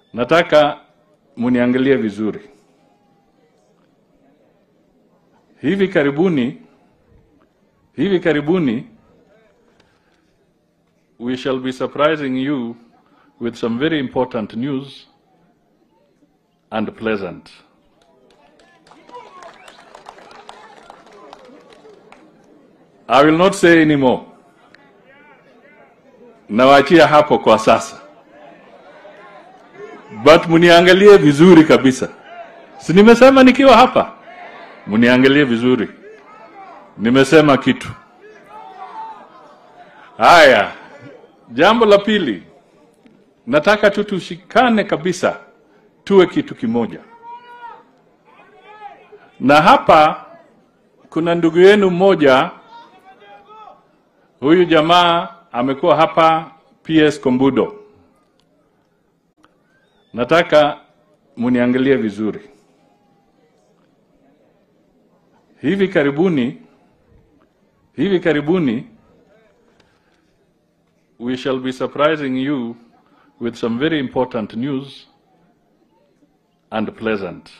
Nataka muniangalie vizuri. Hivi karibuni, hivi karibuni we shall be surprising you with some very important news and pleasant. I will not say any more. Nawaachia hapo kwa sasa, but muniangalie vizuri kabisa. Si nimesema nikiwa hapa, muniangalie vizuri. Nimesema kitu. Haya, jambo la pili, nataka tu tushikane kabisa, tuwe kitu kimoja. Na hapa kuna ndugu yenu mmoja, huyu jamaa amekuwa hapa PS Kombudo. Nataka muniangalie vizuri. Hivi karibuni, hivi karibuni we shall be surprising you with some very important news and pleasant.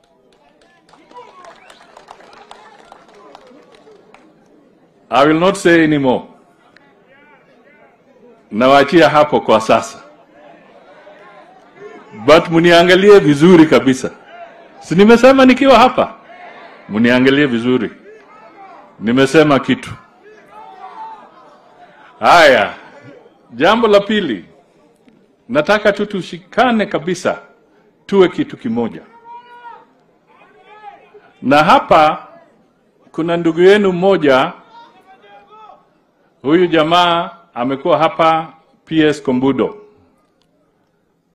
I will not say any more. Nawaachia hapo kwa sasa, but muniangalie vizuri kabisa. Si nimesema nikiwa hapa, muniangalie vizuri. Nimesema kitu. Haya, jambo la pili, nataka tu tushikane kabisa, tuwe kitu kimoja. Na hapa kuna ndugu yenu mmoja, huyu jamaa amekuwa hapa PS Kombudo.